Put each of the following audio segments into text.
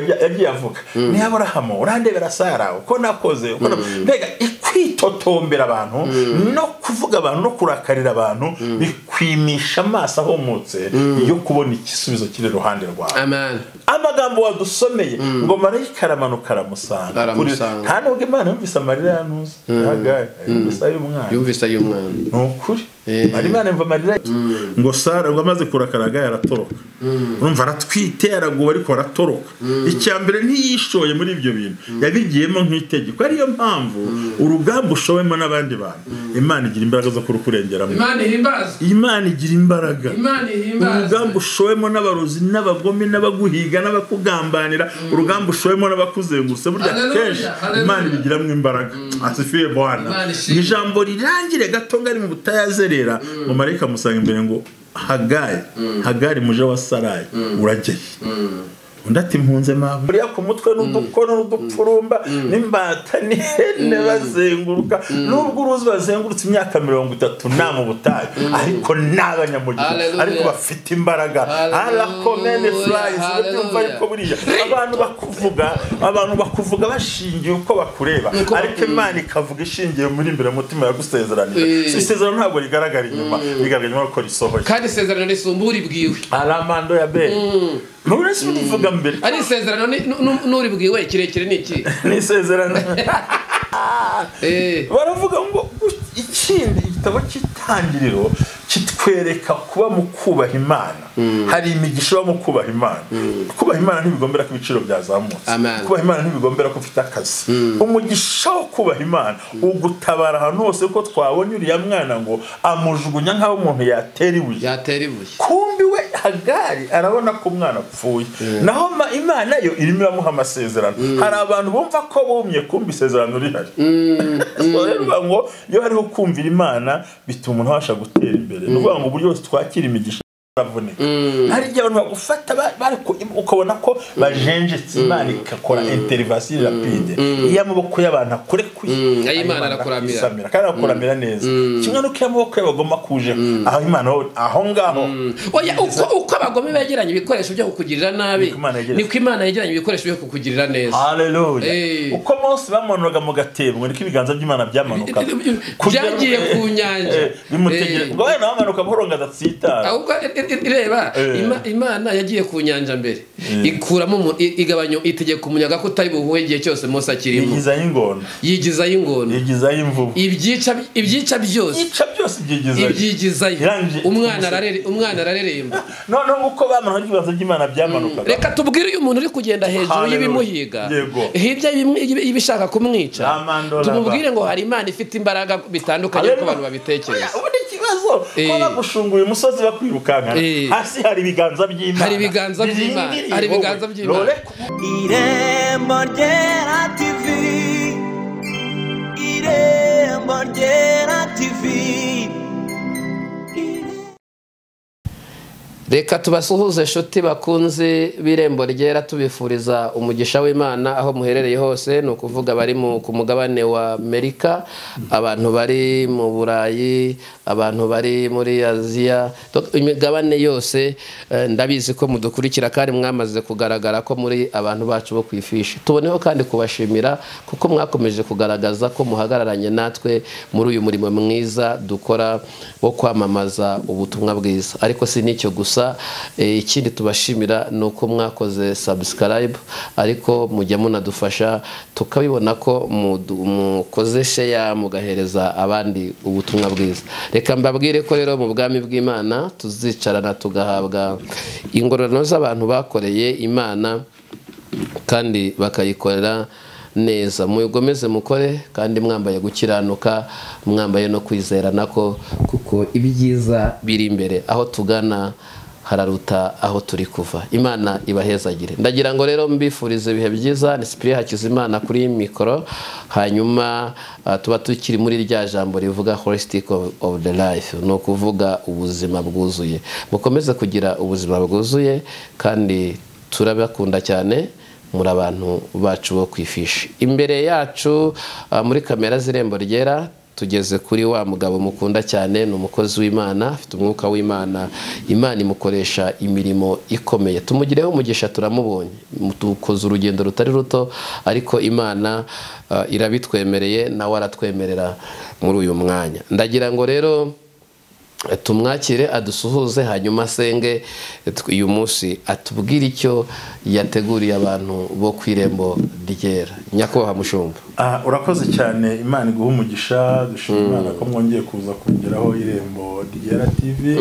yagiye avuga niyo aburahamu urandebera sara uko nakoze uko na- mbega kwitotombera abantu no kuvuga abantu no kurakarira abantu bikwimisha amaso ahumutse yo kubona igisubizo kiri iruhande rwawe amen amagambo wadusomeye ngo marayika aramanuka aramusanga Kuri- Aramusanga. nta nubwo imana yumvise amarira yanuze yagaye yumvise ay'umwana yumvise ay'umwana ni ukuri Eh. ari imana yumva amarira ye. ngo sara ubwo amaze kurakaraga yaratoroka urumva aratwite yaraguwe ariko aratoroka icya mbere ntiyishoye muri ibyo bintu yabigiyemo nk'itegeko ariyo mpamvu urugamba ushowemo n'abandi bantu imana igira imbaraga zo kurukurengeramo imana ihimbazwe imana igira imbaraga imana urugamba ihimbazwe ushowemo n'abarozi n'abagome n'abaguhiga n'abakugambanira urugamba ushowemo n'abakuzengurutse burya Hallelujah, kenshi hallelujah. imana ibigiramo imbaraga asifiye bwana Imana ishimwe. Ni ijambo rirangire gato ngari mu butayazerera ngo marayika amusanga imbere ngo hagari hagari muje wa sarayi urageye undi ati mpunze mawe buriya ku mutwe n'udukono n'udupfurumba n'imbata n'ihene bazenguruka nubwo uruzi bazengurutse imyaka mirongo itatu nta mu butayu ariko n'abanyamugihugu Hallelujah. ariko bafite imbaraga Hallelujah. arakomene furayizi ubyumva Hallelujah. ariko buriya abantu bakuvuga abantu bakuvuga bashingiye uko bakureba Uko ariko imana ikavuga ishingiye muri imbere mu mutima yagusezeranije Eh. isezerano ntabwo rigaragara inyuma rigaragara inyuma ko risohoye kandi isezerano risumba uribwiwe aramando ya beri nturese ubivuga mbere ari isezerano ni- nu- nu- n'uribwiwe kirekire ni iki ni isezerano Eh, baravuga ngo ikindi igitabo cy'itangiriro kitwereka kuba mu kubaha imana hari imigisha iba mu kubaha imana kubaha imana ntibigombera ko ibiciro byazamutse Amen. kubaha imana ntibigombera ko ufite akazi umugisha wo kubaha imana ugutabara ahantu hose ko twabonye uriya mwana ngo amujugunya nk'aho umuntu yatera ibuye yatera ibuye kumbi we hagari arabona ko umwana apfuye naho ma- imana yo irimo iramuha amasezerano hari abantu bumva ko bumye kumbi isezerano rihari So rero bivuga ngo iyo hariho kumvira imana bituma umuntu abasha gutera imbere ni ukuvuga ngo uburyo bwose twakira imigisha aravuneka hari igihe abantu bagufata ba- bariko- ukabona ko bajenjetse imana igakora interivasiyo rapide iyo amaboko y'abantu akurekuye ayo ayo Imana Imana arakuramira. akisamira kandi arakuramira neza kimwe n'uko iyo amaboko y'abagoma kuje aho imana ho- aho ngaho oya uko uko abagome begeranya ibikoresho byo kukugirira nabi Niko Imana yegeranya. niko imana yegeranya ibikoresho byo kukugirira neza Eh. Hallelujah. uko mose bamanuraga mu gatebo niko ibiganza by'imana byamanukaga Kugera- byagiye ku nyanja Eh, bimutegera Eh. ubwo wenda bamanuka buhoro ngo adatsitara ahubwo i- i- i- reba Eh. Ima- imana yagiye ku nyanja mbere ikuramo umu- i- igabanya itegeka umuyaga ko utari buhuhe igihe cyose mose akirimo yigizayo ingona yigizayo ingona yigizayo imvubu ibyica ibyica byose yica byose ibyigizayo ibyigizayo Irangije- umwana ararere- umwana arareremba noneho uko bamanuraga ibiganza by'imana byamanukaga reka tubwire uyu muntu uri kugenda hejuru Hallelujah. y'ibimuhiga Yego. hirya y'ibimwe- y'ibi- y'ibishaka kumwica Amandora. tumubwire ngo hari imana ifite imbaraga bitandukanye Hallelujah. uko abantu babitekereza Oya, ubundi ikibazo Eh. kuba bagushunguye umusozi bakwirukankana Eh. hasi hari ibiganza by'imana Hari ibiganza by'Imana. birindiriye Hari wowe. ibiganza by'Imana. Rore- Irembo ryera TV Irembo ryera TV reka tubasuhuze inshuti bakunze b'irembo ryera tubifuriza umugisha w'imana aho muherereye hose ni ukuvuga bari mu- ku mugabane wa amerika abantu bari mu burayi abantu bari muri aziya Do- imigabane yose eh, ndabizi ko mudukurikira kandi mwamaze kugaragara ko muri abantu bacu bo ku ifishi tuboneho kandi kubashimira kuko mwakomeje kugaragaza ko muhagararanye natwe muri uyu murimo mwiza dukora wo kwamamaza ubutumwa bwiza ariko si n'icyo gusa eh, ikindi tubashimira ni uko mwakoze subscribe ariko mujya munadufasha tukabibona ko mudu- mukoze sheya mugahereza abandi ubutumwa bwiza reka mbabwire ko rero mu bwami bw'imana tuzicarana tugahabwa ingororano z'abantu bakoreye imana kandi bakayikorera neza muyigomeze mukore kandi mwambaye gukiranuka mwambaye no kwizerana ko kuko ibyiza biri imbere aho tugana hararuta aho turi kuva imana ibahezagire ndagira ngo rero mbifurize ibihe byiza ni sipiriya hakizimana kuri iyi mikoro hanyuma ah, tuba tukiri muri rya jambo rivuga holistic of, of the life ni ukuvuga ubuzima bwuzuye mukomeze kugira ubuzima bwuzuye kandi turabakunda cyane muri abantu bacu bo ku ifishi imbere yacu ah, muri kamera z'irembo ryera tugeze kuri wa mugabo mukunda cyane ni umukozi w'imana afite umwuka w'imana imana imukoresha imirimo ikomeye tumugireho umugisha turamubonye dukoze urugendo rutari ruto ariko imana ah, irabitwemereye nawe aratwemerera muri uyu mwanya ndagira ngo rero tumwakire adusuhuze hanyuma asenge tw- uyu munsi atubwire icyo yateguriye abantu bo ku irembo ryera nyakubahwa mushumba Ah, urakoze cyane imana iguha umugisha dushima imana ko mwongeye kuza kongeraho irembo ryera tv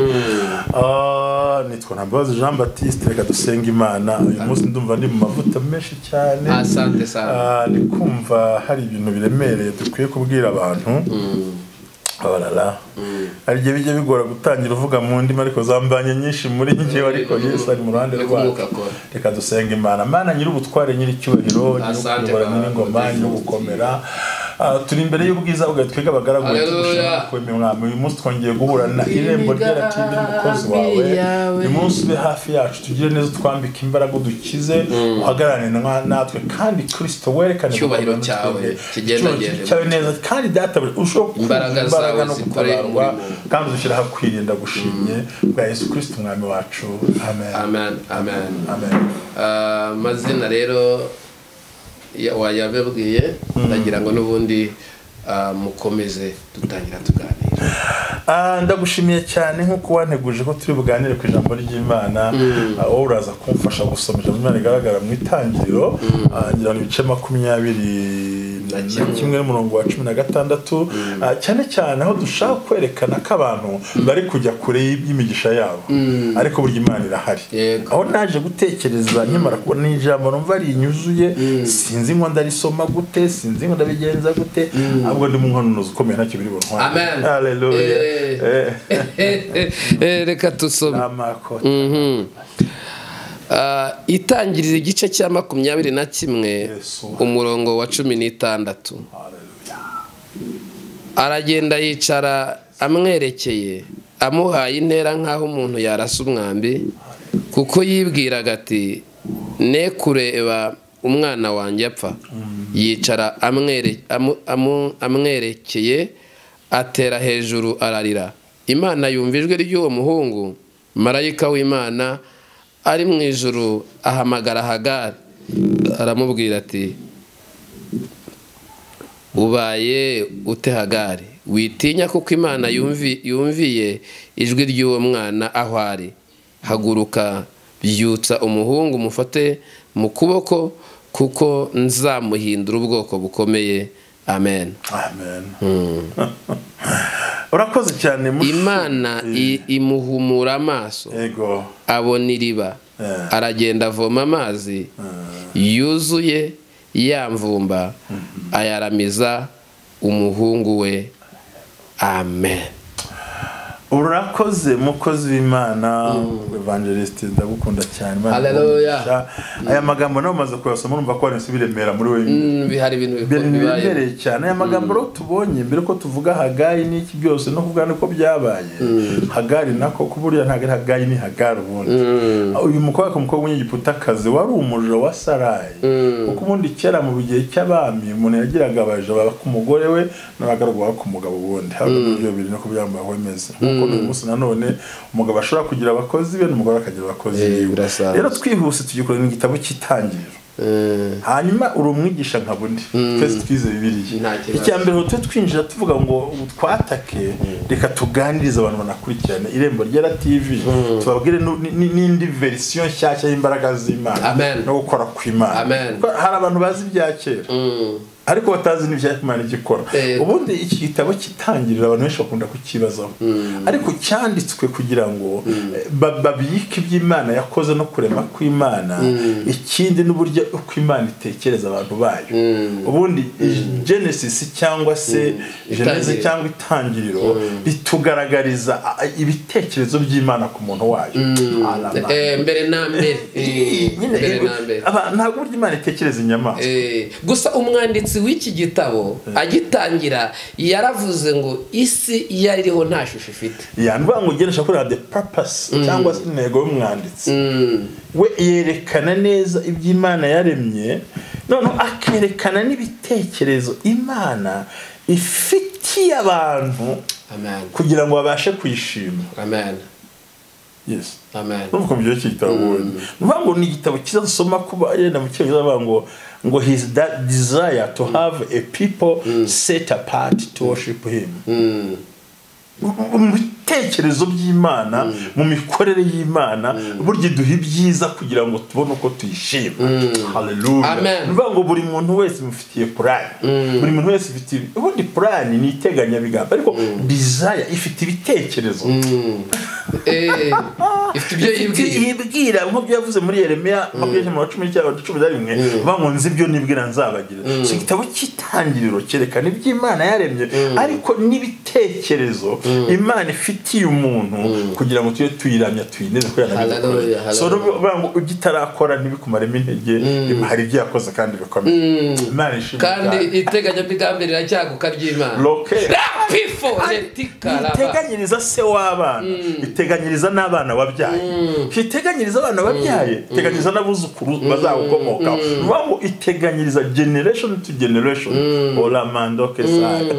Ah, nitwa ntambabazi jean baptiste reka dusenge imana uyu munsi ndumva ndi mu mavuta menshi cyane asante sana Ah, ndi kumva hari ibintu biremereye dukwiye kubwira abantu abarara hari igihe bijya bigora gutangira uvuga mu ndimi ariko zambanye nyinshi muri njyewe ariko yesu ari mu ruhande Reka rwacu umukakora. reka dusenga imana mana nyir'ubutware nyir'icyubahiro Asante nyir'ukuyobora Baba, nyir'ingoma Mutesi. nyir'ugukomera Ah, turi imbere y'ubwiza bwawe twebwe abagaragu bawe Haleluya. tugushimira kwemera mwami uyu munsi twongeye guhura na irembo ryera tv n'umukozi wawe yawe. uyu munsi ube hafi yacu tugire neza utwambike imbaraga udukize uhagararane na- natwe kandi kirisito werekane Icyubahiro gukomera cyawe twebwe. kigendagende Icyubahiro cyawe neza kandi databure ushobora kugira Imbaraga zawe no zikore gutabarwa umurimo. kandi udushyire aho kwirinda gushimye bwa yesu kirisito umwami wacu amen amen amen amen Ah, amazina rero ya- wayababwiye ndagira ngo n'ubundi ah, mukomeze dutangira tuganira Ah, ndagushimiye cyane nk'uko wanteguje ko turi buganire ku ijambo ry'imana Ah, wowe uraza kumfasha gusoma ijambo ry'imana rigaragara mu itangiriro Ah, ngira ngo ibice makumyabiri na Na kimwe. kimwe n'umurongo wa cumi na gatandatu Ah, cyane cyane aho dushaka kwerekana ko abantu bari kujya kure y'imigisha yabo ariko burya imana irahari Yego. aho naje gutekereza nkimara kubona ijambo numva rinyuzuye sinzi ngo ndarisoma gute sinzi ngo ndabigenza gute ahubwo ndi mu nkononozi ukomeye ntacyo biri buntware Amen. haleluya Eh. Eh. Eh, reka tusome amako Mhm. Ah, itangirira igice cya makumyabiri na kimwe Yesu. umurongo wa cumi n'itandatu Haleluya. aragenda yicara amwerekeye amuhaye intera nk'aho umuntu yarasa umwambi kuko yibwiraga ati ne kureba umwana wanjye apfa yicara amwere- amu- amu- amwerekeye atera hejuru ararira imana yumva ijwi ry'uwo muhungu marayika w'imana ari mu ijuru ahamagara hagari aramubwira ati ubaye ute hagari witinya kuko imana yumvi- yumviye ijwi ry'uwo mwana aho ari haguruka byutsa umuhungu mufate mu kuboko kuko nzamuhindura ubwoko bukomeye amen amen urakoze cyane mushu- imana i- imuhumura amaso yego abona iriba Eh. aragenda avoma amazi yuzuye yamvumba ayaramiza umuhungu we amen urakoze mukozi w'imana evangeliste ndagukunda cyane Imana Haleluya. iguhe umugisha. aya magambo nawe umaze kuyasoma urumva ko hari biremera muri we Mm, hari ibintu ibintu bikora bibaye biremereye cyane aya magambo rero tubonye mbere ko tuvuga hagayi n'iki byose no kuvuga nuko byabaye hagari nako ko burya ntabwo ari hagayi ni hagari ubundi uyu mukobwa umukobwa w'umunyegiputakazi wari umuja wa sarayi kuko ubundi kera mu gihe cy'abami umuntu yagiraga abaja baba ku mugore we n'abagaragu baba ku mugabo ubundi hari uburyo biri no kubyambara wemeze nk'uko uyu munsi nanone umugabo ashobora kugira abakozi be n'umugore akagira abakozi Eh, biwe birasanzwe. rero twihuse tugikorera igitabo cy'itangiriro Mm, hanyuma uri umwigisha nka bundi twese twize bibiliya Nta kibazo. icya mbere ngo tube twinjira tuvuga ngo twatake reka tuganirize abantu banakurikirane irembo ryera tv tubabwire nu- ni- ni- n'indi verisiyo nshyashya y'imbaraga z'imana Amen. no gukora kw'imana Amen. Kuko hari abantu bazi ibya kera mm. ariko batazi n'ibya imana icyo ikora Eh. ubundi iki gitabo kitangirira abantu benshi bakunda kukibazaho ariko cyanditswe kugira ngo eh, ba- babike iby'imana yakoze no kurema kw'imana ikindi n'uburyo uko imana itekereza abantu bayo ubundi genesis cyangwa se geneze Itangiriro. cyangwa itangiriro ritugaragariza ah, ibitekerezo by'imana ku muntu wayo Arama. Eh, mbere na mbere Eh, Eh, nyine, mbere eh, na mbere aba- ntabwo uburyo imana itekereza inyamaswa Eh, gusa umwanditsi w'iki gitabo agitangira yaravuze ngo isi iyo iriho nta shusho ifite ya ni ukuvuga ngo ugenesha kuri the purpose cyangwa se intego y'umwanditsi we yerekana neza ibyo imana yaremye noneho akerekana n'ibitekerezo imana ifitiye abantu amen kugira ngo babashe kwishima amen yes amen urumva mu gihe cy'igitabo ubonye ni ukuvuga ngo ni igitabo cyiza dusoma kuba yenda mu cyongereza bavuga ngo ngo his that desire to have a people set apart to worship him mu bitekerezo by'imana mu mikorere y'imana burya iduha ibyiza kugira ngo tubone uko tuyishima haleluya Amen. ni ukuvuga ngo buri muntu wese mufitiye purani buri muntu wese ufitiye ubundi purani ni iteganyabigamba ariko desire ifite ibitekerezo Eh, ifite ibyo yibwiye yibwira nk'ubyo yavuze muri yeremiya makumyabiri na cumi n'icyenda cumi na rimwe bavuga ngo nzi ibyo nibwira nzabagira si igitabo cy'itangiriro cyerekana ibyo imana yaremye ariko n'ibitekerezo imana ifitiye umuntu kugira ngo tujye tuyiramya tuyineze ko Hallelujah, yanabikora so hallelujah. bavuga ngo ibyo itarakora ntibikumaremo intege hari ibyo yakoze kandi bikomeye imana ishimwe kandi iteganyabigambi riracyaguka ry'imana roke rapifo retikaraba iteganyiriza se w'abana iteganyiriza n'abana wabyaye iteganyiriza abana wabyaye iteganyiriza n'abuzukuru bazagukomokaho ni ukuvuga ngo iteganyiriza generation to generation oramandoke saga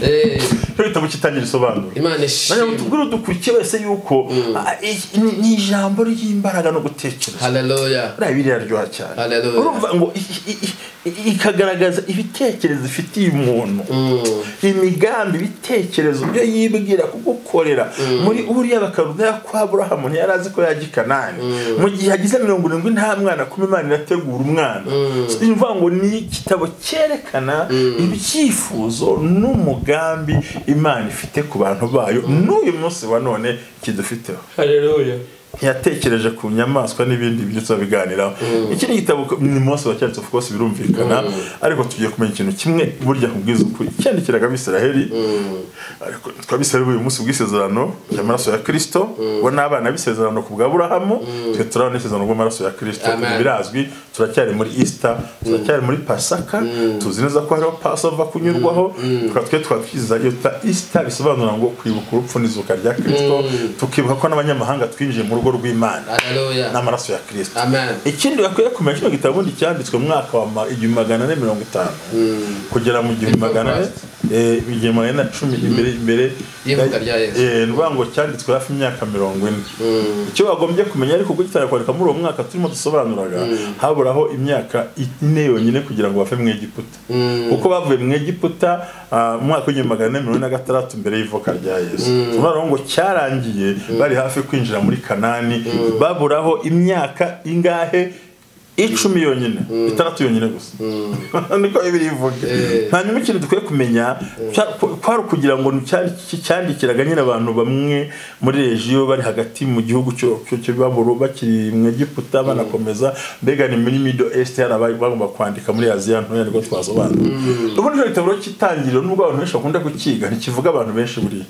Eh, cyo gitabo kitangira isobanura imana nanjye ngo ishimwe tubwire udukurikiye wese yuko ah, i- ni ni ijambo ry'imbaraga no gutekereza haleluya buriya biriya aryoha cyane Hallelujah. urumva ngo i- i- i- i- ikagaragaza ibitekerezo ifitiye umuntu imigambi ibitekerezo byo yibwira kugukorera muri uriya bakarudeya kwa burahamu ntiyari azi ko yajya i kanani mu gihe agize mirongo irindwi nta mwana kuma imana irategura umwana So, ni ukuvuga ngo ni igitabo cyerekana ibyifuzo n'umugambi imana ifite ku bantu bayo n'uyu munsi wa none kidufiteho haleluya ntiyatekereje ku nyamaswa n'ibindi byo tuzabiganiraho iki ni igitabo ni mose wacyanditse of course birumvikana ariko tugiye kumenya ikintu kimwe burya kubwiza ukuri cyandikiraga abisiraheli ariko twabisiraheli uyu munsi bw'isezerano ry'amaraso ya kirisito bo ni abana b'isezerano ku bwa burahamu twe turabona n'isezerano bw'amaraso ya kirisito Amen. birazwi turacyari muri easter turacyari muri pasaka tuzi neza ko hariho pasova kunyurwaho tukaba twe twakwiza iyo ta easter bisobanura ngo kwibuka urupfu n'izuka rya kirisito tukibuka ko n'abanyamahanga twinjiye mu rugo rw'imana haleluya n'amaraso ya kirisito amen ikindi bakwiye kumenya kino gitabo ubundi cyanditswe mu mwaka wa ma- igihumbi magana ane mirongo itanu kugera mu gihumbi magana ane eh, igihumbi magana ane na cumi imbere imbere Ivuka rya Yesu. Eh, ni ukuvuga ngo cyanditswe hafi imyaka mirongo ine icyo bagombye kumenya ariko ubwo kitari kwandika muri uwo mwaka turimo dusobanuraga haburaho imyaka ine yonyine kugira ngo bave mu egiputa kuko bavuye mu egiputa ah, mu mwaka w'igihumbi magana ane mirongo ine na gatandatu mbere y'ivuka rya yesu turavuga ngo cyarangiye bari hafi kwinjira muri kanani baburaho imyaka ingahe icumi yonyine itandatu yonyine gusa niko bibiri bivuga Eh. hanyuma ikintu dukwiye kumenya cya- ku- kwari ukugira ngo ni cya- ki- cyandikiraga nyine abantu bamwe muri regiyo bari hagati mu gihugu cyo cyo- cyo baburu bakiri mu egiputa banakomeza mbega ni muri middle east hari abari bagomba kwandika muri aziya ntoya nibwo twasobanura ubundi icyo gitabo rero cy'itangiriro nubwo abantu benshi bakunda kukiga ntikivuga abantu benshi buriya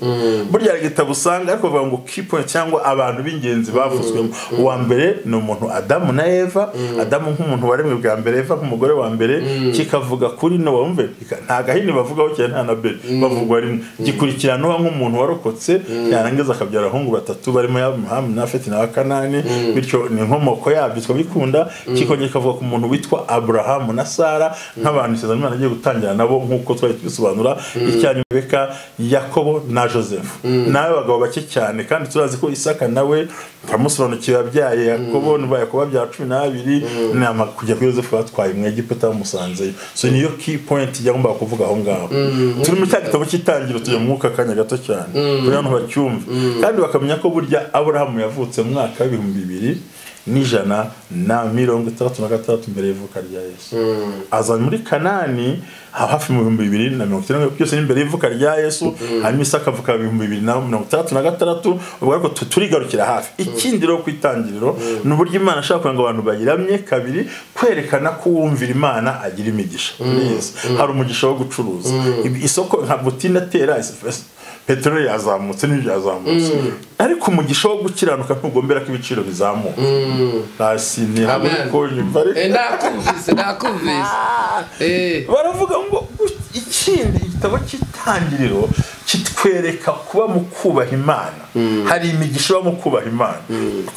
burya hari igitabo usanga ariko bavuga ngo key point cyangwa abantu b'ingenzi bavuzwemo uwa mbere ni umuntu adamu na eva adamu nk'umuntu waremwe bwa mbere eva nk'umugore wa mbere kikavuga kuri nowa wumve kika- nta gahini bavugaho cyane nta na beri bavugwa rimwe gikurikira nowa nk'umuntu warokotse yarangiza akabyara abahungu batatu barimo yamuhamu na feti na kanani bityo ni inkomoko yabyo tukabikunda kikongera kikavuga ku muntu witwa aburahamu na sara nk'abantu isezerano imana agiye gutangira nabo nk'uko twari tubisobanura icyanya beka yakobo na joseph nawe bagabo bake cyane kandi turazi ko isaka nawe turamusobanukiwe yabyaye yakobo nuba yakobo abyara cumi n'abiri nama kujya kuri joseph batwaye mu egiputa bamusanzeyo so niyo key point yagombaga kuvuga aho ngaho turi muri cya gitabo cy'itangiro tujya mu mwuka akanya gato cyane kugira ngo bacyumve kandi bakamenya ko burya aburahamu yavutse mu mwaka w'ibihumbi bibiri n'ijana na mirongo itandatu na gatandatu mbere y'ivuka rya yesu aza muri kanani haba hafi mu bihumbi bibiri na mirongo icyenda byose ni mbere y'ivuka rya yesu hanyuma isaka avuka mu bihumbi bibiri na mirongo itandatu na gatandatu ubwo ariko tu- turigarukira hafi ikindi rero ku itangiriro ni uburyo imana ashaka kugira ngo abantu bayiramye kabiri kwerekana ko uwumvira imana agira imigisha Yes. hari umugisha wo gucuruza Ibi- isoko nka butine tera peteroli yazamutse n'ibyo yazamutse ariko umugisha wo gukiranuka ntugombera ko ibiciro bizamuka hasi ni Amen. ariko nyumva ariko Eh, ndakumvise ndakumvise Eh, baravuga ngo gu- ikindi igitabo cy'itangiriro kitwereka kuba mu kubaha imana hari imigisha iba mu kubaha imana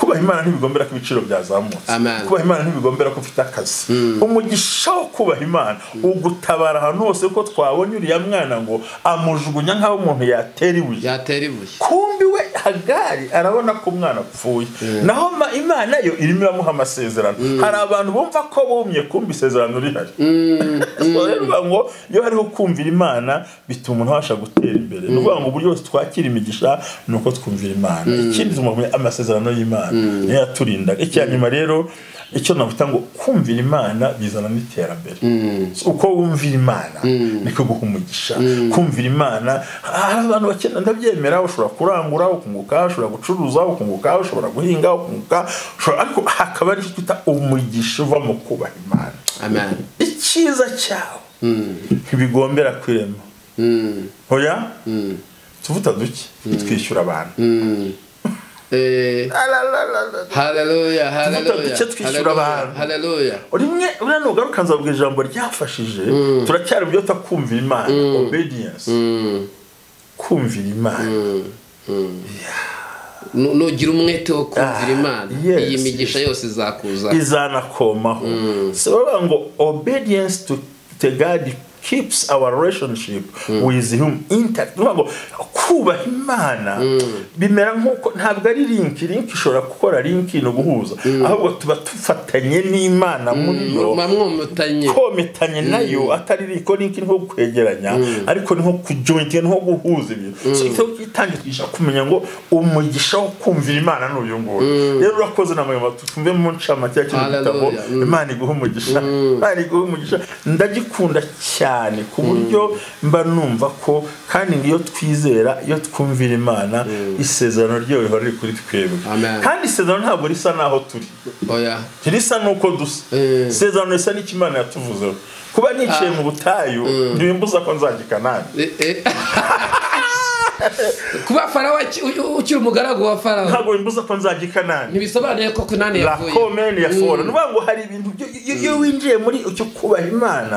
kubaha imana ntibigombera ko ibiciro byazamutse Amen. kubaha imana ntibigombera ko ufite akazi umugisha wo kubaha imana ugutabara ahantu hose ko twabonye uriya mwana ngo amujugunya nk'aho umuntu yatera ibuye yatera ibuye kumbi we hagari arabona ko umwana apfuye naho ma- imana yo irimo iramuha amasezerano hari abantu bumva ko bumye kumva isezerano rihari So rero bivuga ngo iyo hariho kumvira imana bituma umuntu abasha gutera imbere ni ukuvuga ngo uburyo bwose twakira imigisha ni uko twumvira imana ikindi tugomba kumenya amasezerano y'imana niyo yaturindaga icya nyuma rero icyo navuga ngo kumvira imana bizana n'iterambere So uko wumvira imana niko guha umugisha kumvira imana hari abantu bakena ndabyemera ushobora kurangura ukunguka ushobora gucuruza ukunguka ushobora guhinga ukunguka ushobora- ariko hakaba ari icyo twita umugisha uva mu kubaha imana amen icyiza cyawe ntibigombera kwirema hoya tuvuta duke twishyura abantu Eh, Alalala. haleluya haleluya duke twishyura haleluya, abantu. haleluya rimwe uriya nugaruka nzabwira ijambo ryafashije turacyari mu byo twita kumvira imana obedience kumvira imana Nu- nugira umwete wo kumvira Ah, imana yes, iyi migisha yes. yose izakuza izanakomaho so bavuga ngo obedience to, to God keeps our relationship with him intact bavuga ngo kubaha imana bimera nk'uko ntabwo ari link link ishobora gukora link ni uguhuza ahubwo tuba tufatanye n'imana muri yo muba mwomotanye kometanye nayo atari riko ni nko kwegeranya ariko ni nko kujointinga ni nko guhuza ibintu so icyo gitangisha kumenya ngo umugisha wo kumvira imana ni uyu nguyu rero urakoze na mwe tumve mu ncamake ya kino gitabo Hallelujah. imana iguha umugisha imana iguha umugisha ndagikunda cyane ku buryo mba numva ko kandi iyo twizera iyo twumvira imana isezerano ryayo rihora riri kuri twebwe Amen. kandi isezerano ntabwo risa n'aho turi oya ntirisa nuko dusa Eh. isezerano risa n'ikimana yatuvuzeho kuba niciye mu butayu ntibimbuza ko nzajya i kanani Eh, eh. kuba farawo aki- u- u- ukiri umugaragu wa farawo ntabwo bimbuza ko nzajya i kanani ntibisobanuye ko kunani la yavuye komene ya fora ni ukuvuga ngo hari ibintu byo- iyo iyo winjiye muri icyo kubaha imana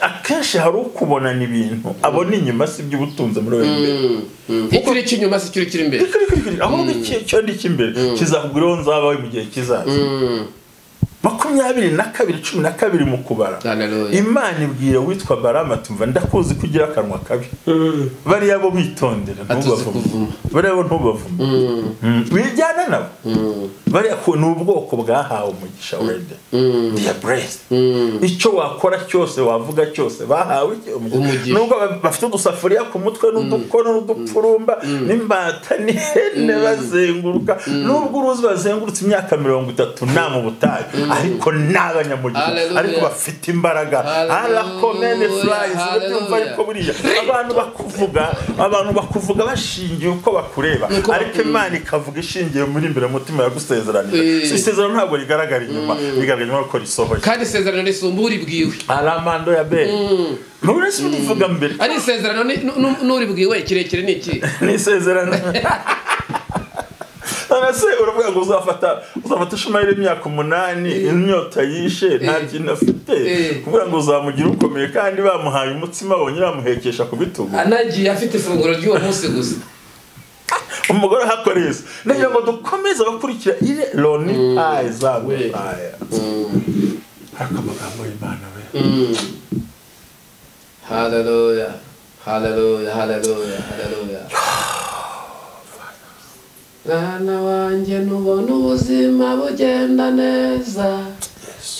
akenshi hari ukubonana ibintu abona inyuma si iby'ubutunzi muri wowe imbere icyo uri cy'inyuma si icyo uri kiri imbere ikurikirikiri ahubwo iki cyo ni icy'imbere kizakugwiraho nzabawe mu gihe kizaza makumyabiri na kabiri cumi na kabiri mu kubara Hallelujah. imana ibwira witwa barama tumva ndakuzi ko ugira akanwa kabi bariya bo witondere Atuzi ntubavume kuvuma. bariya bo ntubavume Mm. wijyana nabo bariya ko ni ubwoko bwahawe umugisha wede their blessed icyo wakora cyose wavuga cyose bahawe iki? Umugisha. nubwo ba- bafite udusafuriya ku mutwe n'udukono n'udupfurumba n'imbata n'ihene bazenguruka nubwo uruzi bazengurutse imyaka mirongo itatu nta mu butayu ariko ni abanyamugisha Hallelujah. ariko bafite imbaraga Hallelujah. arakomene furayizi urabyumva Hallelujah. ariko buriya abantu bakuvuga abantu bakuvuga bashingiye uko bakureba Uko bak- ariko imana ikavuga ishingiye muri imbere mutima Eh. yagusezeranije So isezerano ntabwo rigaragara inyuma rigaragara inyuma ko risohoye kandi isezerano risumba uribwiwe aramando ya beri nubwo si bivuga mbere ari isezerano ni- nu- nu- n'uribwiwe kirekire ni iki ni isezerano none se uravuga ngo uzafata uzafata ishumayeli imyaka umunani inyota yishe nta kintu afite Eh. kuvuga ngo uzamugira ukomeye kandi bamuhaye umutsima bonyine bamuhekesha ku bitugu anagiye afite ifunguro ry'uwo munsi gusa umugore ahakoreye isi ni kugira ngo dukomeze abakurikira ire loni ayi zawe aya ariko amagambo y'imana we haleluya haleluya haleluya haleluya mwana wanjye ntubona ubuzima bugenda neza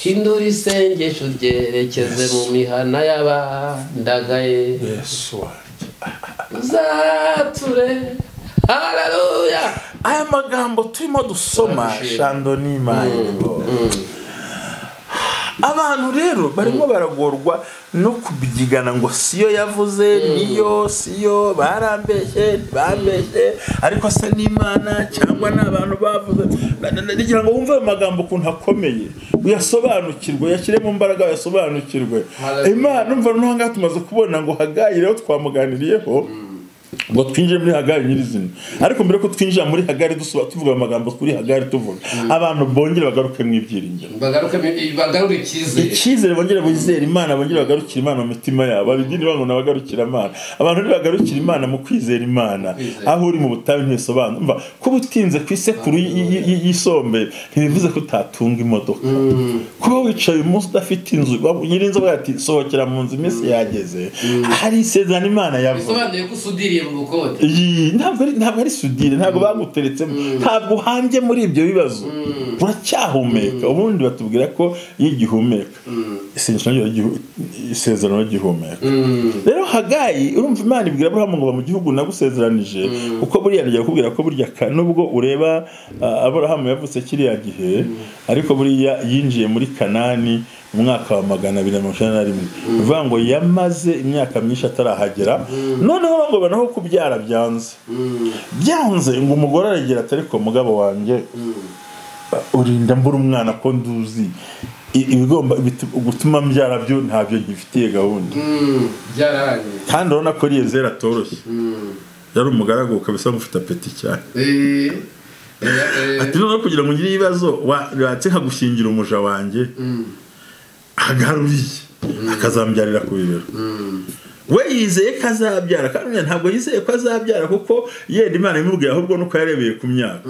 hindura isengesho ryerekeze mu mihana y'abandagaye yesu wanjye uzature haleluya aya magambo turimo dusoma Arabishima. shando n'imayiro abantu rero barimo baragorwa no kubyigana ngo siyo yavuze niyo siyo barambeshye ntibambeshye ariko se n'imana cyangwa ni abantu bavuze Na- na- na- ngira ngo wumve ayo magambo ukuntu akomeye uyasobanukirwe uyashyire mu mbaraga uyasobanukirwe Hallelujah. imana umva noneho ngaha tumaze kubona ngo hagayire aho twamuganiriyeho ngo twinjire muri hagari nyirizina ariko mbere ko twinjira muri hagari dusubira tuvuga amagambo kuri hagari tuvuga abantu bongere bagaruke mu ibyiringiro bagaruke bagarure icyizere icyizere bongere bizere imana bongere bagarukire imana mu mitima yabo abidini bango nabagarukira imana abantu ntibagarukira imana mu kwizera imana aho uri mu butayu ntibisobanura umva kuba utinze ku isekuru y- y- y- y'isombere ntibivuze ko utatunga imodoka kuba wicaye umunsi udafite inzu waba- nyirinzu avuga ati sohokera mu nzu iminsi yageze hari isezerano imana yavuze bisobanuye ko usudiriye mu bukode Iyi, ntabwo ari ntabwo ari sudire ntabwo baguteretsemo ntabwo uhambye muri ibyo bibazo uracyahumeka ubundi batubwira ko iyo igihumeka isengesho naryo rigihu- isezerano rigihumeka rero hagayi urumva imana ibwira aburahamu ngo ba mu gihugu nagusezeranije kuko buriya ngiye kukubwira ko burya ka- nubwo ureba ah, aburahamu yavutse kiriya gihe ariko buriya yinjiye muri kanani mu mwaka wa magana abiri na mirongo icyenda na rimwe bivuga ngo yamaze imyaka myinshi atarahagera noneho ngo naho kubyara byanze byanze ngo umugore aragera ati ariko mugabo wanjye urinda mbura umwana ko nduzi I- ibigomba bitu- gutuma mbyara byo ntabyo gifitiye gahunda byararangiye kandi urabona ko riyezeri atoroshye yari umugaragu kabisa mufite apeti cyane Eh, eh, eh, ati noneho kugira ngo ugire ibibazo watse nkagushingira umuja wanjye agaruriye akazambyarira ku bibero we yizeye ko azabyara kandi nyine ntabwo yizeye ko azabyara kuko yenda imana imubwira ahubwo nuko yarebeye ku myaka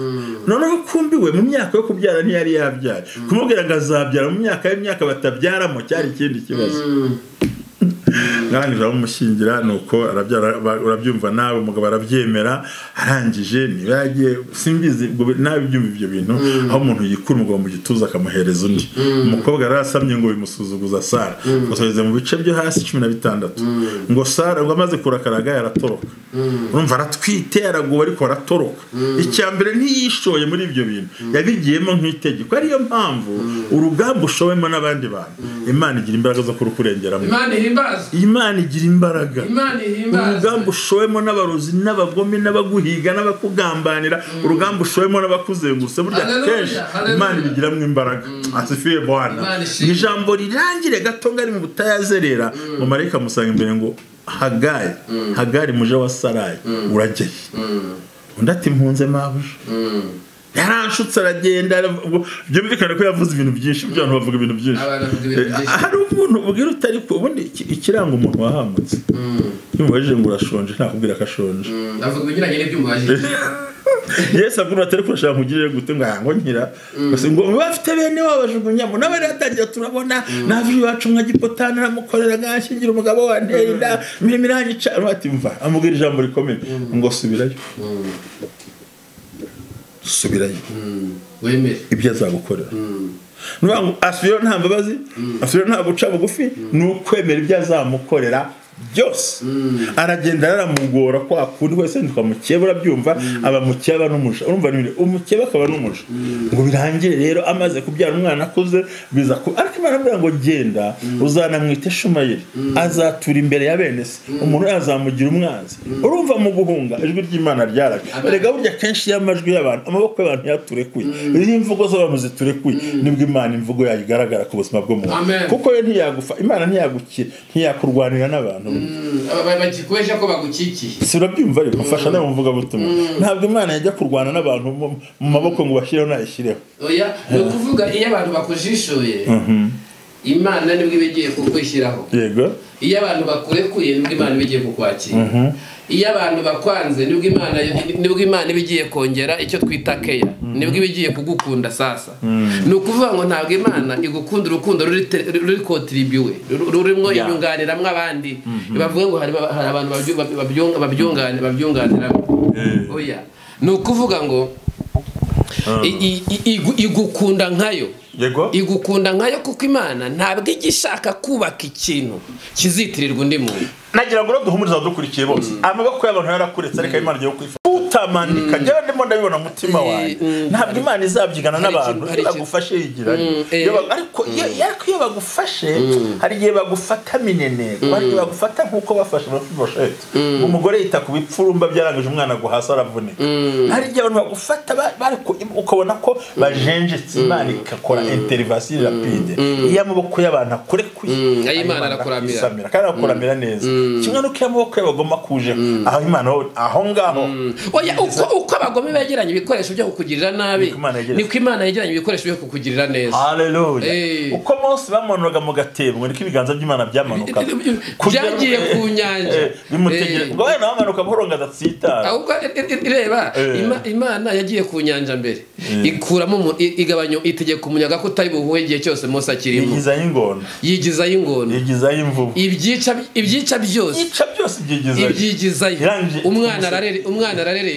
noneho kumbi we mu myaka yo kubyara ntiyari yabyara kumubwira ngo azabyara mu myaka y'imyaka batabyaramo cyari ikindi kibazo arangije aramushyingira nuko arabyara ba- urabyumva nawe umugabo arabyemera arangije niba yagiye simbizi ubwo bi- nawe ibyumva ibyo bintu aho umuntu yikura umugabo mu gituza akamuhereza undi umukobwa yarasamye ngo bimusuzuguza sara ngo tugeze mu bice byo hasi cumi na bitandatu ngo sara ngo amaze kurakaraga yaratoroka urumva aratwite araguwe ariko aratoroka icya mbere ntiyishoye muri ibyo bintu yabigiyemo nk'itegeko ariyo mpamvu urugamba ushowemo n'abandi bantu imana igira imbaraga zo kurukurengeramo imana ihimbazwe imana igira imbaraga imana ihimbazwe urugamba ushowemo n'abarozi n'abagome n'abaguhiga n'abakugambanira urugamba ushowemo n'abakuzengurutse burya Hallelujah, kenshi hallelujah. imana ibigiramo imbaraga asifiye bwana Imana ishimwe. ni ijambo rirangire gato ngari mu butayazerera mu marayika amusanga imbere ngo hagari hagari muje wa sarayi urageye undi ati mpunze mabuja yaranshutse aragenda aravuga- byumvikane ko yavuze ibintu byinshi ibyo abantu bavuga ibintu byinshi Abantu bavuga ibintu Eh, byinshi. hari umuntu ubwira utari ku ubundi iki- ikiranga umuntu wahamutse iyo umubajije ngo urashonje ntakubwira ko ashonje avuga ibijyanye n'iby'umubajije yesu avuga ngo atari kurashaka mugirire gute ngo aha ngo nkira gusa ngo muba bafite bene wabo bajugunyamo nawe rero atangira turabona naje iwacu mwagipotani aramukorera ngashyingira umugabo wanteye inda imirimo irangica ati mva amubwira ijambo rikomeye ngo subirayo subirayo wemere ibyo azagukorera ni ukuvuga ngo asubirayo nta mbabazi asubirayo nta guca bugufi ni ukwemera ibyo azamukorera byose aragenda aramugora kwa kundi wese nitwa mukeba urabyumva aba mukeba n'umuja urumva ni ibintu- umukeba akaba n'umuja ngo birangire rero amaze kubyara umwana akuze biza ku ariko imana avuga ngo genda uzanamwite shumayeli azatura imbere ya bene se umuntu azamugira umwanzi urumva mu guhunga ijwi ry'imana ryaraga erega burya kenshi iyo amajwi y'abantu amaboko y'abantu yaturekuye iyo imvugo z'abantu ziturekuye nibwo imana imvugo yayo igaragara ku buzima bw'umuntu Amen. kuko yo ntiyagufa imana ntiyagukira ntiyakurwanira n'abantu bakikweje ko bagukikiye si urabyumva ariko mfasha nawe mvuga butumwa ntabwo imana yajya kurwana n'abantu mu- mu maboko ngo bashyireho nayishyireho oya ni ukuvuga iyo abantu bakujishuye imana nibwo iba igiye kukwishyiraho yego iyo abantu bakurekuye nibwo imana iba igiye kukwakira iyo abantu bakwanze nibwo imana nibwo imana iba igiye kongera icyo twita keya nibwo iba igiye kugukunda sasa ni ukuvuga ngo ntabwo imana igukunda urukundo ruri te- ruri kotiribiyuwe ru- rurimo inyunganiramwo abandi bavuga ngo hari ba- hari abantu babyu- babyu- babyunga- babyungani- babyunganiramo oya ni ukuvuga ngo i- i- i- igu- igukunda nkayo yego igukunda nkayo kuko imana ntabwo ijya ishaka kubaka ikintu kizitirirwa undi muntu nagira ngo duhumurize abadukurikiye bose amaboko y'abantu yarakuretse ariko imana igiye kwifuza utamanika njyewe ndimo ndabibona mu mutima wanjye ntabwo imana izabyigana hari n'abantu ikintu- hari ikintu- bagufashe yigiranye eh. Iyo ba- ariko iyo ariko iyo bagufashe hari igihe bagufata mineneko hari igihe bagufata nk'uko bafashe amafibosheti umugore yita ku bipfurumba byarangije umwana agwa hasi aravunika hari igihe abantu bagufata ba- bariko- ukabona ko bajenjetse imana igakora interivasiyo rapide iyo amaboko y'abantu akurekuye ayo Imana arakuramira. akisamira kandi arakuramira neza kimwe n'uko iyo amaboko y'abagome bagomba kuje aho imana ho- aho ngaho Oya, uko uko abagome begeranya ibikoresho byo kukugirira nabi Niko Imana yegeranya. niko imana yegeranya ibikoresho byo kukugirira neza Haleluya. Eh. Uko Mose bamanuraga mu gatebo niko ibiganza by'Imana byamanukaga. Kugera- byagiye ku nyanja Eh, bimutegere. Eh. Ubwo wenda bamanuka buhoro ngo adatsitara. ahubwo i- i- i- reba Eh. Ima- imana yagiye ku nyanja mbere ikuramo umu- i- igabanya itegeka umuyaga ko utari buhuhe igihe cyose mose akirimo Yigizayo ingona. yigizayo ingona Yigizayo imvubu. ibyica ibyica byose Yica byose ibyigizayo. ibyigizayo Irangije- umwana ararere- umwana arareremba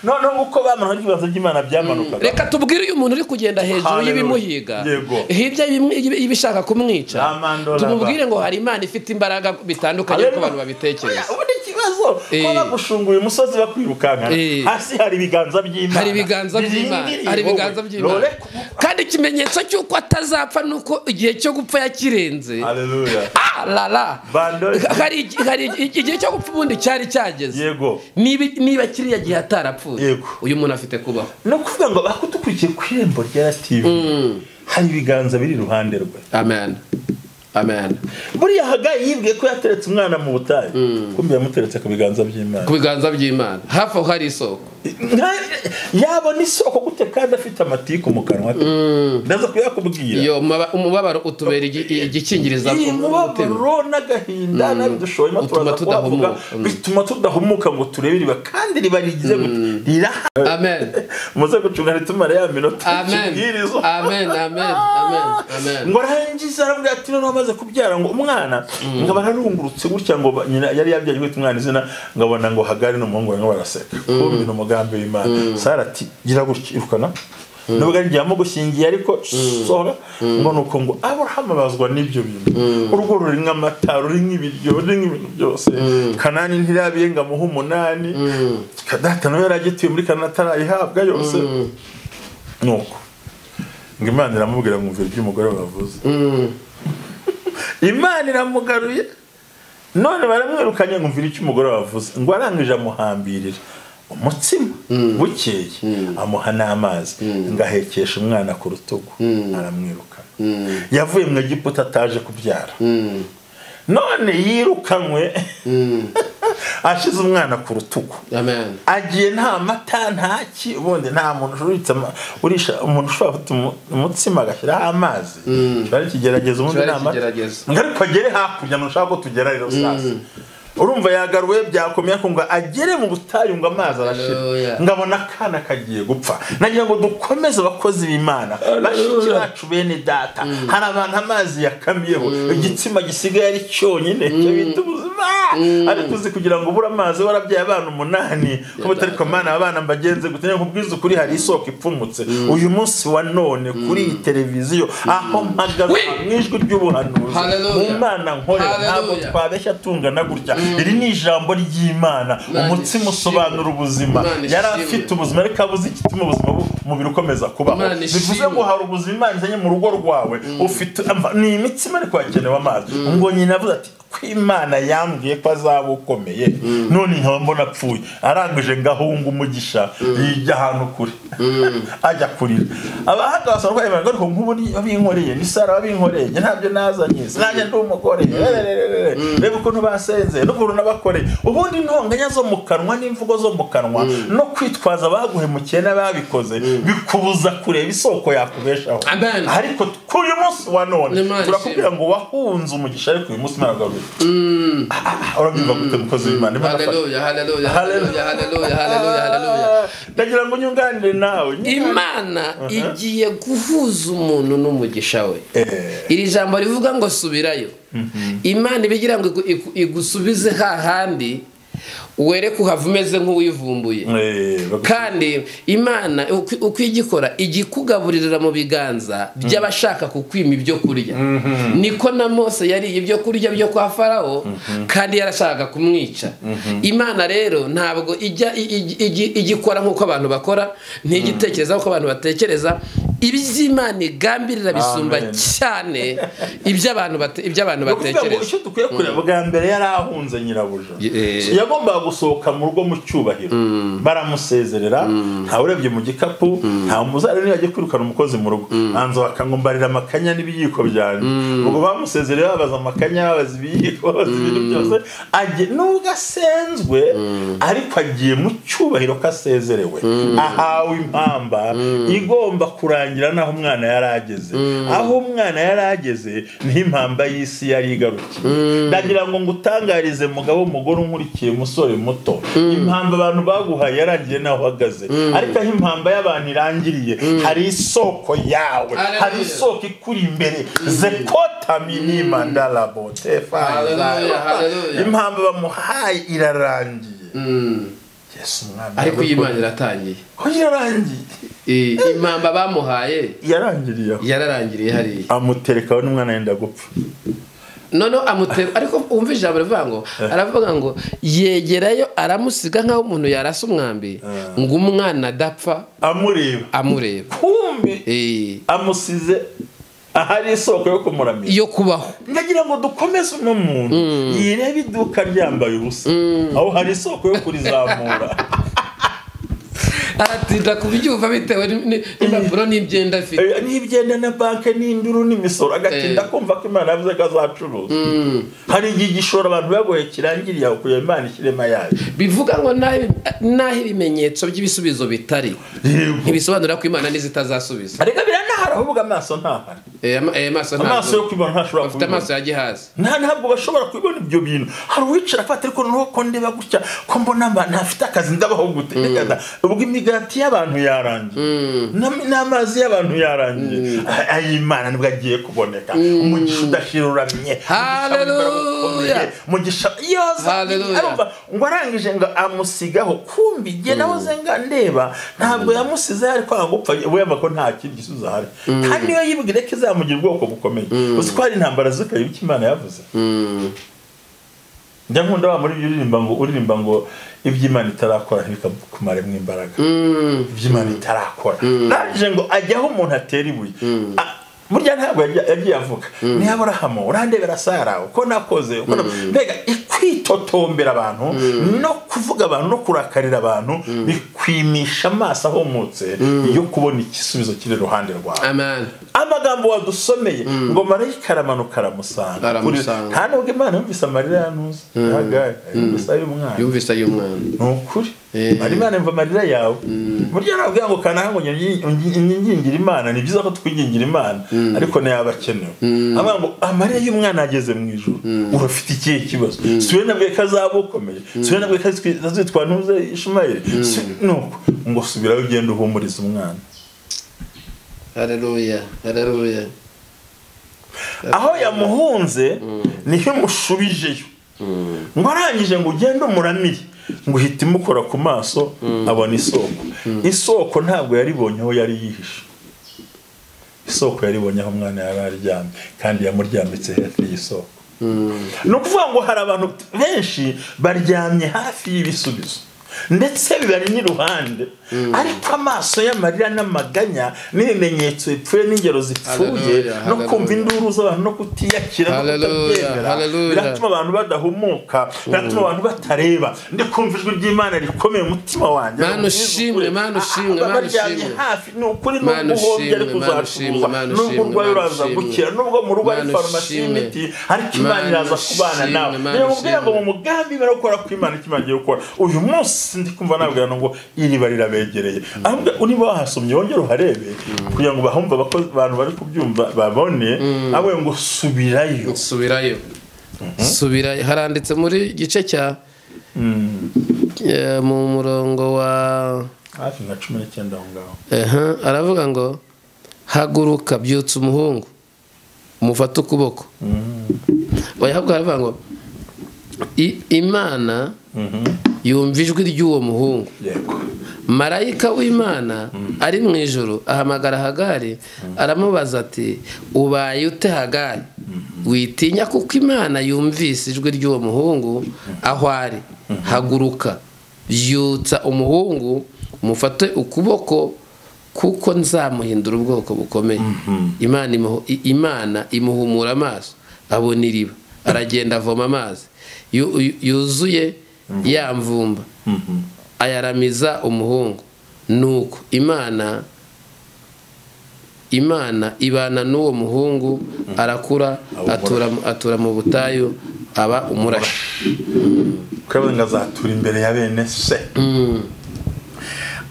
Noneho uko bamanuraga ibiganza by'Imana byamanukaga. reka tubwire uyu muntu uri kugenda hejuru Hallelujah. y'ibimuhiga Yego. hirya y'ibimu- y'ibi- y'ibishaka kumwica Amandora. tumubwire ngo hari imana ifite imbaraga bitandukanye uko Haleluya. abantu babitekereza Ubundi ikibazo ko Eh. bagushunguye umusozi bakwirukankana Eh. hasi hari ibiganza by'Imana. hari ibiganza by'imana Bizingiriye hari wowe. ibiganza by'imana Rore ku- kandi ikimenyetso cy'uko atazapfa ni uko igihe cyo gupfa yakirenze Haleluya. Ah, la, la. Bandora. hari igi- hari igi- igihe cyo gupfa ubundi cyari cyageze Yego. niba niba kiriya gihe atarapfuye Yego. uyu muntu afite kubaho ni ukuvuga ngo bakudukurikiye ku irembo rya tv hari ibiganza biri iruhande rwe amen amen buriya hagayi yibwiye ko yateretse umwana mu butayu kumbi yamuteretse ku biganza by'imana ku biganza by'imana hafi aho hari isoko Nka- yabona isoko gute kandi afite amatiku mu kanwa ke ndaza kuyakubwira iyo umaba- umubabaro utubera igi- i- igikingiriza iyi ku- umutima. mubabaro n'agahinda n'abidushoyemo Utuma turaza kuhavuga tudahumuka. Mm. bituma tudahumuka ngo turebe iriba kandi riba rigize gute riraha amen muze gucunga ntitumare ya minota amen ikibwirizo amen amen amen amen ngo arangiza aravuga ati noneho amaze kubyara ngo umwana nkaba narungurutse gutya ngo ba- nyina yari yabyaye kwita umwana izina ngabona ngo hagari n'umuhungu barimo baraseka kumbi ni umugambi w'imana sara ati gira gutya irukana nubwo ari igihe amugushyingiye ariko sohora ngo ni uko ngo aburahamu abazwa n'ibyo bintu urugo ruri nk'amata ruri nk'ibiryo ruri nk'ibintu byose kanani ntirabiye ngo amuhe umunani data nawe yari agituye muri kanani atarayihabwa yose nuko ngo imana iramubwira mwumva iby'umugore bavuze imana iramugaruye none baramwirukanye ngo umvira icyo umugore wavuze ngo arangije amuhambirira umutsima bukeye amuha n'amazi ngo ahekeshe umwana ku rutugu aramwirukana yavuye mu egiputa ataje kubyara none yirukanywe ashize umwana ku rutugu amen agiye nta mata nta ki ubundi nta muntu ushobora ama, urisha umuntu ushobora gufata umu- umutsima agashyiraho amazi kiba ari ikigeragezo ubundi Kiba ari nta mata ikigeragezo. ngo ariko agere hakurya ntushaka ko tugera rero sasa urumva yagaruwe byakomeye ariko ngo agere mu butayu ngo amazi Hallelujah. arashira ngabona akana kagiye gupfa nagira ngo dukomeze abakozi b'imana bashiki bacu bene data hari abantu amazi yakamiyeho igitsina gisigaye ari cyonyine cyo bita ubuzima ariko uzi kugira ngo ubure amazi warabyaye abana umunani ko batari mana abana mbagenze gute Niyo nkubwiza ukuri hari isoko ipfumutse uyu munsi wa none kuri iyi televiziyo aho mpagaze Oui. mu ijwi ry'ubuhanuzi mu Hallelujah. mana nkorera ntabwo Hallelujah. twabeshya tungana gutya iri ni ijambo ry'imana Imana umutsima ishimwe. usobanura ubuzima Imana yari ishimwe. afite ubuzima ariko abuze igituma ubuzima bu- umubiri ukomeza kubaho Imana bivuze ishimwe. ngo hari ubuzima imana izanye mu rugo rwawe ufite ama- ni imitsima ariko hakenewe amazi ngo nyina avuze ati ko imana yambwiye ko azaba ukomeye none nkaba mbona apfuye arangije ngahunga umugisha yijya ahantu kure ajya kurira abahanga basaba ko imana ariko nk'ubu ni abinkoreye ni sara babinkoreye njye ntabyo nazanye sinajya ndi umugore rerererere. reba ukuntu basenze n'ukuntu n'abakoreye ubundi intonganya zo mu kanwa n'imvugo zo mu kanwa no kwitwaza abaguhemukiye n'ababikoze bikubuza kureba isoko yakubeshaho Amen. ariko kuri uyu munsi wa none Imana turakubwira ngo wahunze umugisha ariko uyu munsi imana agaruye Ah, ah, urabyumva gute mukozi w'imana Imana afasha. haleluya haleluya haleluya Hallelujah. haleluya haleluya haleluya ndagira ngo nyunganire nawe imana igiye guhuza umuntu n'umugisha we iri jambo rivuga ngo subirayo imana iba igira ngo igu- igu- igusubize hahandi wereke uhava umeze nk'uwivumbuye kandi imana uko- uko ijya ikora ijya ikugaburirira mu biganza by'abashaka kukwima ibyo kurya niko na mose yariye ibyo kurya byo kwa farawo kandi yarashaka kumwica imana rero ntabwo ijya i- i- ijya- ijya ikora nk'uko abantu bakora ntijya itekereza nk'uko abantu batekereza iby'imana igambirira bisumba Amen. cyane iby'abantu bate- iby'abantu ni ukuvuga ngo batekereza icyo dukwiye kureba bwa mbere yari ahunze nyirabuja Ye- yagombaga gusohoka mu rugo mu cyubahiro baramusezerera ntawurebye mu gikapu nta muzarani yajya kwirukana umukozi mu rugo hanze bakangombarira amakanya n'ibiyiko byanjye ubwo bamusezereye babaza amakanya babaza ibiyiko babaza ibintu byose ajye- nubwo asenzwe ariko agiye mu cyubahiro ko asezerewe ahawe impamba igomba kurangira n'aho umwana yari ageze aho umwana yari ageze niho impamba y'isi yari igarukiye ndagira ngo ngutangarize mugabo mugore unkurikiye musore muto impamba abantu baguhaye yarangiye naho uhagaze ariko aho impamba y'abantu irangiriye hari isoko yawe Hallelujah. hari isoko ikuri imbere zekotami Hallelujah, hallelujah. impamba bamuhaye irarangiye yesu umwana ariko iyi w'urukundo. Imana iratangiye ko yararangiye Eh, impamba bamuhaye yarangiriye aho yararangiriye hariya amuterekaho n'umwana yenda gupfa noneho amutera ariko wumva ijambo rivuga ngo aravuga ngo yegerayo aramusiga nk'aho umuntu yarasa umwambi ngo umwana adapfa amureba amureba kumbi Eh, amusize ahari isoko yo kumuramira yo kubaho ndagira ngo dukomeze uno muntu yirebe iduka ryambaye ubusa aho hari isoko yo kurizamura aratinda kubyumva bitewe ni- ni- n'impapuro n'ibyenda afite Eh, nibyenda na banki n'induru n'imisoro agatinda Eh. kumva ko imana yavuze ko azacuruza hari igihe igishoro abantu bagoye kirangiriye aho kugira imana ikirema yayo bivuga ngo n'aho n'aho ibimenyetso by'ibisubizo bitari yego ntibisobanura ko imana n'izitazasubiza ariko biranahari ahubwo amaso ntahari Eh, ama- eh, amaso amaso yo ntabwo kwibona ntashobora afite kubibona amaso ya gihazi nta ntabwo bashobora kubibona ibyo bintu hari uwicara afata ariko noneho ko ndeba gutya ko mbona mba ntafite akazi ndabaho gute Reka da, ubwo imigati y'abantu yarangiye N'am- n'amazi y'abantu yarangiye A- ay'imana nibwo agiye kuboneka umugisha udashiruramye umugisha w'imbaraga ukomeye, Hallelujah. umugisha yoza Hallelujah. arumva ngo arangije ngo amusigaho kumbi igihe nawe zenga ndeba ntabwo yamusize yari kwanga gupfa wemba ko nta kindi gisubizo ahari kandi iyo yibwira ko izamugira ubwoko bukomeye uzi ko hari intambara zikaye bityo imana yavuze njya nkunda wa muri ibyo uririmba ngo uririmba ngo iby'imana itarakora ntibikakumaremo imbaraga iby'imana itarakora narangije ngo ajya aho umuntu atera ibuye A- burya ntabwo yajya- yagiye avuga ni aburahamu urandebera sara uko nakoze uko na- mbega kwitotombera abantu no kuvuga abantu no kurakarira abantu bikwimisha amaso ahumutse yo kubona igisubizo kiri iruhande rwawe amen amagambo wadusomeye ngo marayika aramanuka aramusanga Kuri- Aramusanga. nta nubwo imana yumvise amarira yanuze yagaye yumvise ay'umwana yumvise ay'umwana ni ukuri Eh. ari imana yumva amarira yawe burya nababwira ngo kanaka ngo nyi- nyi- nyingingire imana ni byiza ko twigingira imana ariko ntiyaba akenewe avuga ngo amarira y'umwana ageze mu ijoro urafite ikihe kibazo si we nabwiye ko azaba ukomeye si we nabwiye ko azitwi- azitwa ntuze ishumayeli Si- nuko ngo subirayo ugenda uhumuriza umwana hareruya hareruya aho yamuhunze niho imushubijeyo ngo arangije ngo ugende umuramire ngo uhite imukora ku maso abona isoko isoko ntabwo yaribonye aho yari yihishe isoko yaribonye aho umwana yari aryamye kandi yamuryambitse hafi y'isoko ni ukuvuga ngo hari abantu benshi baryamye hafi y'ibisubizo ndetse bibari n'iruhande ariko amaso y'amarira n'amaganya n'ibimenyetso bipfuye n'ingero zipfuye Hallelujah, no kumva hallelujah. induru z'abantu no kutiyakira no Hallelujah, kutabyemera hallelujah. biratuma abantu badahumuka biratuma abantu batareba ndi kumva ijwi ry'imana rikomeye mu mutima wanjye Mana Ni ukuri, ushimwe, ukuri. Mana Ah, ushimwe, baba Mana baryamye ushimwe. hafi ni ukuri Mana nubwo uhombye ariko ushimwe, Mana ushimwe, uzacuruza Mana nubwo ushimwe, urwaye Mana uraza ushimwe. gukira nubwo mu rugo hari Mana farumasi ushimwe. y'imiti ariko imana Mana iraza kubana ushimwe, nawe Mana niyo mubwira ngo ushimwe. mu mugambi bari gukora ko imana icyo imana igiye gukora uyu munsi ndi kumva nabwira ngo iriba rirabegereye ahubwo niba wahasomye wongere uharebe kugira ngo bahumva abako- abantu bari kubyumva babone abe ngo subirayo subirayo subirayo haranditse muri gice cya Eh, mu murongo wa hafi nka cumi n'icyenda aho ngaho Aha, aravuga ngo haguruka byutsa umuhungu umufate ukuboko bayahabwa aravuga ngo "I- imana yumva ijwi ry'uwo muhungu yego marayika w'imana ari mu ijoro ahamagara hagari aramubaza ati ubaye ute hagari witinya kuko imana yumvise ijwi ry'uwo muhungu aho ari haguruka byutsa umuhungu mufate ukuboko kuko nzamuhindura ubwoko bukomeye imana imuhu- i- imana imuhumura amaso abona iriba aragenda avoma amazi yu- yu- yuzuye ya mvumba ayaramiza umuhungu nuko imana imana ibana n'uwo muhungu arakura Aba atura, atura mu butayu aba umurashi kurabuze ngo azatura imbere ya bene se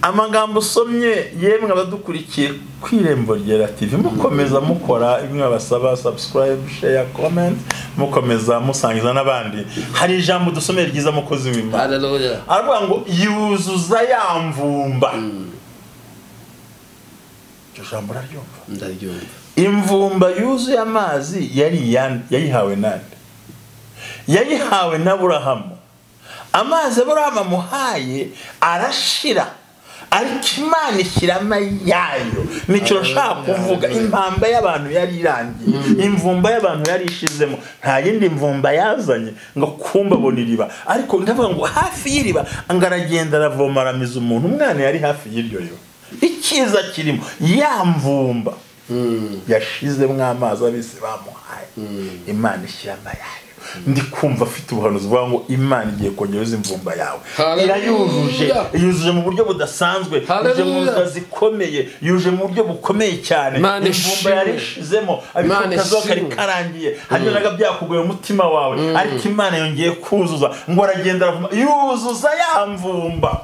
amagambo usomye yemwe abadukurikiye ku irembo ryera tv mukomeza mukora imwe abasaba subscribe share comment mukomeza musangiza n'abandi hari ijambo dusomeye ryiza mukozi w'imana Hallelujah. aravuga ngo yuzuza ya mvumba iryo jambo uraryumva ndaryumva imvumba yuzuye amazi yari iya- yayihawe nande yayihawe n'aburahamu amazi aburahamu amuhaye arashira ariko imana ishyiramo ayayo nicyo nshaka kuvuga impamba y'abantu yari irangiye imvumba y'abantu yari ishizemo nta yindi mvumba yazanye ngo kumba abona iriba ariko ndavuga ngo hafi y'iriba ngo aragenda aravoma aramiza umuntu umwana yari hafi y'iryo riba icyiza kirimo ya mvumba yashizemo amazi abisi bamuhaye imana ishyiramo ayayo ndi kumva afite ubuhanuzi buvuga ngo imana igiye kongera imvumba yawe Hallelujah. irayujuje yujuje mu buryo budasanzwe yujuje mu Hallelujah. nzira zikomeye yujuje mu buryo bukomeye cyane Imana imvumba ishimwe. yari ishizemo Imana abikazuba kari ishimwe. karangiye hanyuraga byakugoye umutima wawe ariko imana yongeye kuzuza ngo aragenda aravuma yuzuza ya mvumba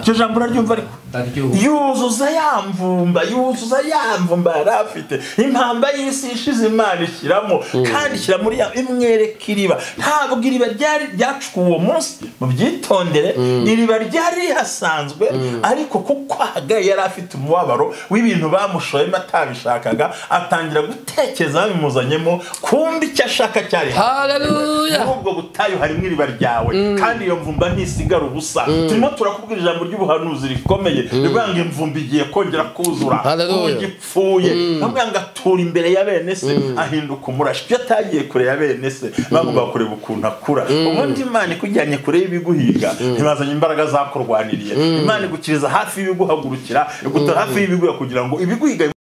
iryo jambo uraryumva ariko Ndaryumva. yuzuza ya mvumba yuzuza ya mvumba yari afite impamba y'isi ishize imana ishyiramo kandi ishyira muri ya imwereka iriba ntabwo iriba ryari ryacukuwe uwo munsi mubyitondere iriba ryari rihasanzwe ariko kuko hagaye yari afite umubabaro w'ibintu bamushoyemo atabishakaga atangira gutekereza bimuzanyemo kumva icyo ashaka cyari Hallelujah. muri ubwo butayu harimo iriba ryawe kandi iyo mvumba ntisigara ubusa turimo turakubwira ijambo ry'ubuhanuzi rikomeye rivuga ngo imvumba igiye kongera kuzura Hallelujah. ubu gipfuye bavuga ngo atura imbere ya bene se ahinduka umurashi ibyo atagiye kure ya bene se bagomba kureba ukuntu akura ubundi imana ikujyanye kure y'ibiguhiga ntibazanye imbaraga zakurwaniriye imana igukiriza hafi y'ibiguhagurukira igutara hafi y'ibiguha kugira ngo ibiguhiga